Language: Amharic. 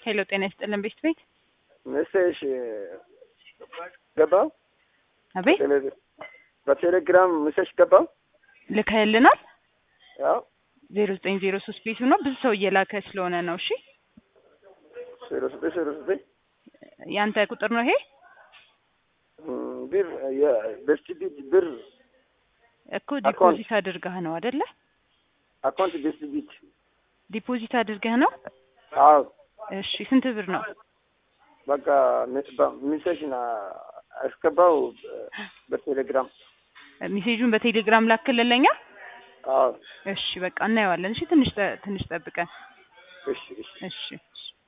ሄሎ ጤና ይስጥልን ቤት ቤት ሜሴጅ ገባው አቤት በቴሌግራም ሜሴጅ ገባው። ልከህልናል። ያው ዜሮ ዘጠኝ ዜሮ ሶስት ቤቱ ነው። ብዙ ሰው እየላከ ስለሆነ ነው። እሺ ዜሮ ዘጠኝ ዜሮ ዘጠኝ ያንተ ቁጥር ነው ይሄ ብር የበስቲቢት ብር እኮ ዲፖዚት አድርገህ ነው አይደለ? አካውንት በስቲቢት ዲፖዚት አድርገህ ነው። አዎ እሺ ስንት ብር ነው? በቃ ሜሴጅ አስገባው በቴሌግራም ሜሴጁን በቴሌግራም ላክልለኛ። አዎ እሺ በቃ እናየዋለን። እሺ ትንሽ ጠ- ትንሽ ጠብቀን። እሺ እሺ እሺ እሺ